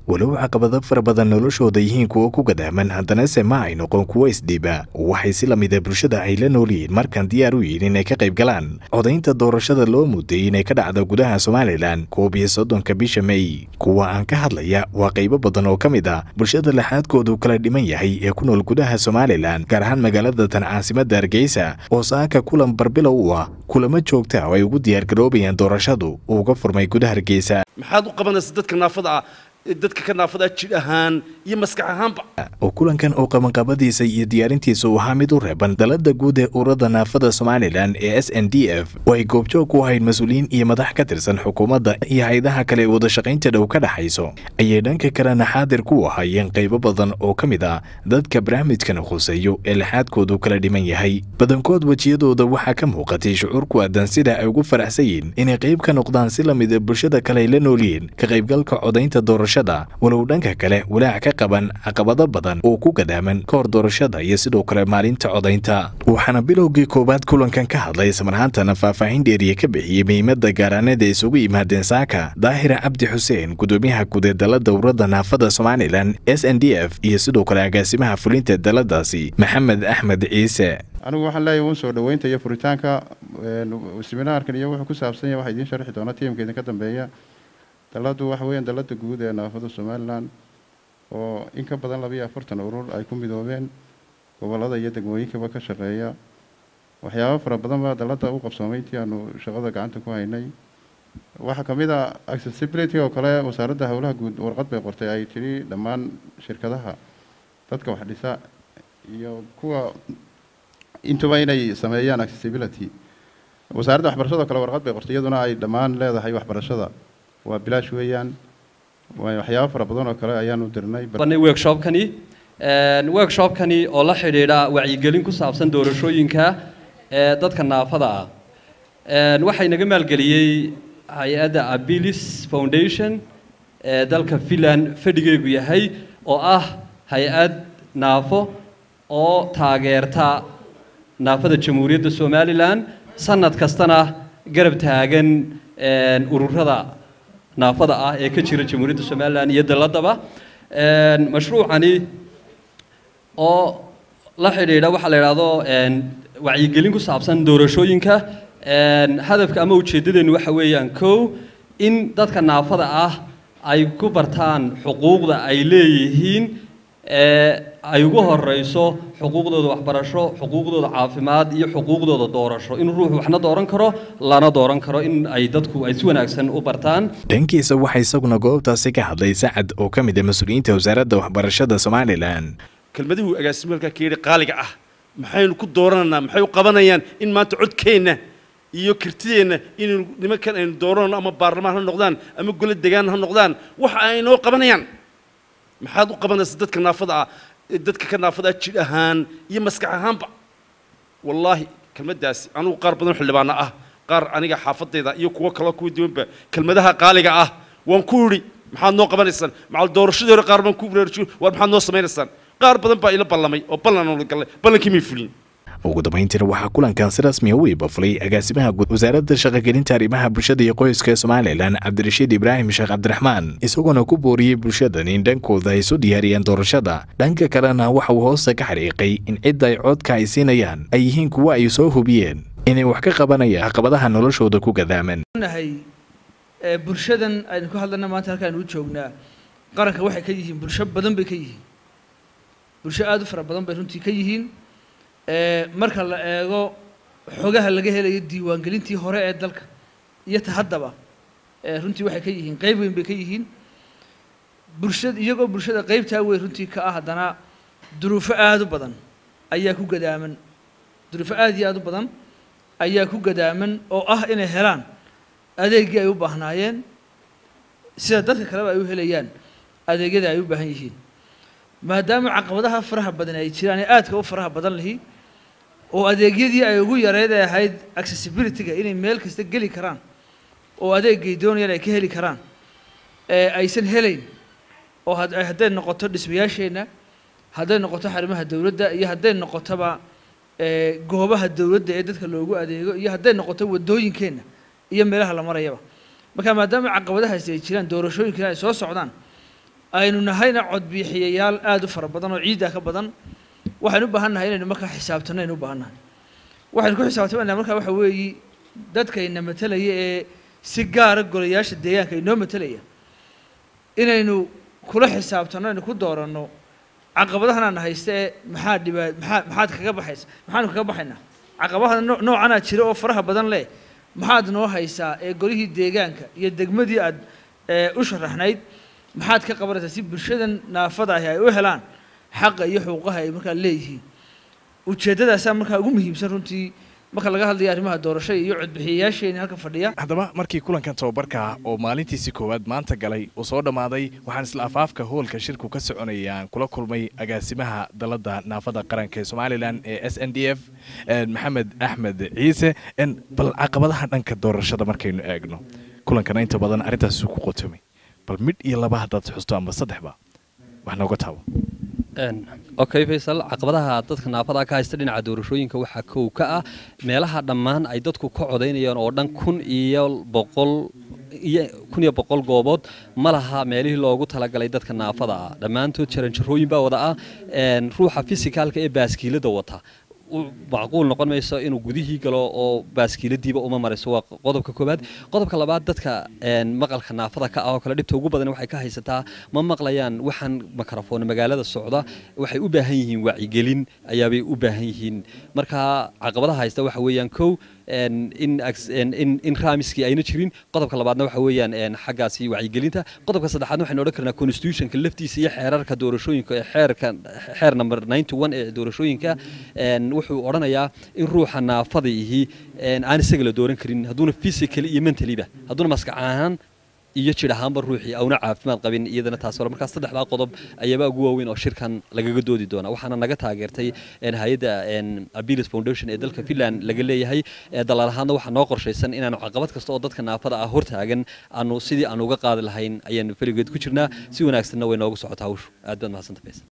walow caqabado fara badan noloshooda yihiin kuwo ku gadaaman haddanase ma ay noqon kuwo isdhiiba waxay si lamida bulshada ay la noolyihiin markaan diyaar u yihiin inay ka qayb galaan codaynta doorashada loo muday inay ka dhacdo gudaha somalilan koob iyo soddonka bisha mey kuwa aan ka hadlaya waa qaybo badan oo ka mid ah bulshada laxaadkoodu kala dhiman yahay ee ku nool gudaha somalilan gaar ahaan magaalada tan caasimadda hargeysa oo saaka kulan barbilow u ah kulamo joogta oo ay ugu diyaargaroobayaan doorashadu uga furmay gudaha hargeysa maxaad u qabanaysa dadka naafada ah dadka ka naafada jidh ahaan iyo maskax ahaanba oo kulankan oo qabanqabadiisa iyo diyaarintiisa uu ahaa mid u reeban dalada guud ee ururada naafada somalilan ee s n d f oo ay goobjoog ku ahayd mas-uuliyiin iyo madax ka tirsan xukuumadda iyo hay-adaha kale ee wadashaqaynta dhow ka dhexayso ayay dhanka kalena xaadir ku ahaayeen qaybo badan oo ka mid ah dadka barnaamijkan khuseeyo ee laxaadkoodu kala dhiman yahay badankood wejiyadooda waxaa ka muuqatay shucuur ku aadan sida ay ugu faraxsan yihiin inay qayb ka noqdaan si lamida bulshada kale ay la noolyihiin ka qaybgalka codaynta doorashada walow dhanka kale walaac ka qaban caqabado badan oo ku gadaaman ka hor doorashada iyo sidoo kale maalinta codaynta waxaana bilowgii koowaad kulankan ka hadlay ismarhaantana faahfaahin dheeriye ka bixiyey muhiimada gaaraaneed ee isugu yimaadeen saaka daahira cabdi xuseen gudoomiyaha guud ee dalada ururada naafada somalilan s n d f iyo sidoo kale agaasimaha fulinta daladaasi maxamed axmed ciise anigu waxaan leeyahay uun soo dhoweynta iyo furitaanka seminaarkan iyo wuxuu ku saabsan yahay waxaa idiin sharxi doona tiimka idinka dambeeya daladu waxa weeyaan dalada guud ee naafada somalilan oo in ka badan laba iyo afartan urur ay ku midoobeen gobolada iyo degmooyinkaba ka shaqeeya waxyaabo fara badan baa dalada u qabsoomay intii aanu shaqada gacanta ku haynay waxaa ka mid a accessibility oo kale wasaaradda howlaha guud warqad bay qortay ay tidhi dhammaan shirkadaha dadka wax dhisa iyo kuwa intuba inay sameeyaan accessibility wasaaradda waxbarashada kale warqad bay qortay iyaduna ay dhammaan leedahay waxbarashada waa bilaash weeyaan waxyaabo fara badan oo kale ayaan u dirnay workshopkani workshopkani oo la xidhiidha wacyigelin ku saabsan doorashooyinka ee dadka naafada ah waxaa inaga maalgeliyey hay-adda abilis foundation ee dalka finland fadhigeegu yahay oo ah hay-ad naafo oo taageerta naafada jamhuuriyadda somalilan sanad kastana garab taagan ururada naafada ah ee ka jira jamhuuriyadda somalilan iyo daladaba mashruucani oo la xidhiidha waxaa la idhaahdo wacyigelin ku saabsan doorashooyinka hadafka ama ujeeddadeennu waxa weeyaan kow in dadka naafada ah ay ku bartaan xuquuqda ay leeyihiin ay ugu horeyso xuquuqdooda waxbarasho xuquuqdooda caafimaad iyo xuquuqdooda doorasho in ruuxu waxna dooran karo lana dooran karo in ay dadku ay si wanaagsan u bartaan dhankiisa waxaa isaguna goobtaasi ka hadlay sacad oo ka mid ah mas-uuliyiinta wasaaradda waxbarashada somalilan kelmadihuu agaasimalka ka yidhi qaaliga ah maxaynu ku doorananaa maxay u qabanayaan in maanta codkeenna iyo kartideenna inaynu nimankan aynu dooranano ama baarlamaan ha noqdaan ama gole degaan ha noqdaan waxa ay noo qabanayaan maxaad u qabanaysa dadka naafada ah dadka ka naafada ah jidh ahaan iyo maskax ahaanba wallaahi kelmaddaasi anugu qaar badan xildhibaana ah qaar aniga xaafadayda iyo kuwo kaloo kuwa duwanba kelmadaha qaaliga ah waan ku idhi maxaad noo qabanaysaan macal doorashadii hore qaar baan ku baraarjiyo war maxaad noo samaynaysaan qaar badan baa ila ballamay oo ballan la gallay ballankii may fulin ugu dambayntiina waxaa kulankan si rasmiya u ibafulay agaasimaha guud wasaaradda shaqogelinta arrimaha bulshada iyo qoyska somalilan cabdirashiid ibraahim sheekh cabdiraxmaan isagoona ku booriyey bulshadan in dhankooda ay isu diyaariyaan doorashada dhanka kalena waxa uu hoosta ka xariiqay in cidda ay codka ay siinayaan ay yihiin kuwo ay soo hubiyeen inay wax ka qabanayaan caqabadaha noloshooda ku gadaaman bulshadan aynu ku hadlana maanta halkaan u joognaa qaranka waxay ka yihiin bulsho badan bay ka yihiin bulsho aada u fara badan bay runtii ka yihiin marka la eego xogaha laga helayo diiwaangelintii hore ee dalka iyo ta haddaba runtii waxay ka yihiin qeyb weyn bay ka yihiin bulshada iyagoo bulshada qeybtaa weyn runtii ka ah haddana duruufo aada u badan ayaa ku gadaaman duruufo aada iyo aada u badan ayaa ku gadaaman oo ah inay helaan adeeggii ay u baahnaayeen sida dadka kaleba ay u helayaan adeegyada ay u baahan yihiin maadaama caqabadaha faraha badan ay jiraan ee aadka u faraha badan lihi oo adeegyadii ay ugu yareyd ee ahayd accessibility-ga inay meel kasta geli karaan oo adeegay doonayaan ay ka heli karaan ee aysan helayn oo hadday noqoto dhismayaasheenna hadday noqoto xarimaha dowladda iyo hadday noqotoba goobaha dowladda ee dadka loogu adeego iyo hadday noqoto waddooyinkeenna iyo meelaha la marayaba marka maadaama caqabadahaasi ay jiraan doorashooyinkana ay soo socdaan aynu nahayna codbixiyayaal aada u fara badan oo ciiddaa ka badan waxaynu u baahan nahay inaynu markaa xisaabtanno aynu u baahan nahay waxaynu ku xisaabtamayna markaa waxa weeyi dadkayna matelaya ee si gaara golayaasha deegaanka inoo matelaya inaynu kula xisaabtanno aynu ku dooranno caqabadahan aan haysta ee maxaa dhibaa maxaa maxaad kaga baxaysa maxaanu kaga baxaynaa caqabadaha noo- noocanaa jira oo faraha badan leh maxaad noo haysaa ee golihii deegaanka iyo degmadii aad ee, u sharaxnayd maxaad ka qabanaysaa si bulshadan naafada ahi ay u helaan xaqa iyo xuquuqaha ay markaa leeyihiin ujeeddadaasaa markaa ugu muhiimsan runtii marka laga hadlayo arrimaha doorashada iyo codbixiyayaasheeni halka fadhiya haddaba markii kulankan tababarka oo maalintiisii koowaad maanta galay uu soo dhammaaday waxaan isla afaafka hoolka shirku ka soconayaan kula kulmay agaasimaha dalada naafada qaranka ee somalilan ee s n d f maxamed axmed ciise En, bal caqabadaha dhanka doorashada markaynu eegno kulankana inta badan arrintaas ku qotomay bal midh iyo laba haddaad xusto ama saddexba wax nooga taabo okay faysal caqabadaha dadka naafada ka haysta dhinaca doorashooyinka waxaa kow ka ah meelaha dhammaan ay dadku ka codaynayaan oo dhan kun iyo boqol iyo kun iyo boqol goobood ma laha meelihii loogu talagalay dadka naafada ah dhammaantood jaranjarooyin baa wada ah een, ruuxa fisikaalka ee baaskiilada wata u- macquul noqon mayso inuu gudihii galo oo baaskiiladiiba uma marayso waa qodobka koowaad qodobka labaad dadka een, maqalka naafada ka ah oo kale dhibta ugu badan waxay ka haysataa ma maqlayaan waxaan makarafoon magaalada socda waxay u baahan yihiin wacyigelin ayaabay u baahan yihiin marka caqabadaha haysta waxa weeyaan kow een, in aks- een, in in raamiskii ayna jirin qodobka labaadna waxa weeyaan een, xaggaasi wacyigelinta qodobka saddexaadna waxaynu odhan karnaa constitutionka laftiisa iyo xeerarka doorashooyinka ee xeerka xeer number 91 ee doorashooyinka een, wuxuu odhanayaa in ruuxa naafada ihi een, aan isaga la dooran karin hadduuna physically iyo mentally-ba hadduuna maskax ahaan iyo jidh ahaanba ruuxii auna caafimaad qabin iyadana taas hore markaas saddexdaa qodob ayaaba ugu waaweyn oo shirkan lagaga doodi doona waxaana naga taageertay een, hay-adda een, abilis foundation ee dalka finland laga leeyahay ee dalaal ahaanna waxaa noo qorshaysan inaanu caqabad kasta oo dadka naafada ah hortaagan aanu sidii aanu uga qaadi lahayn ayaanu feligeed ku jirnaa si wanaagsanna way noogu socotaa hawshu aad baad mahadsanta faysal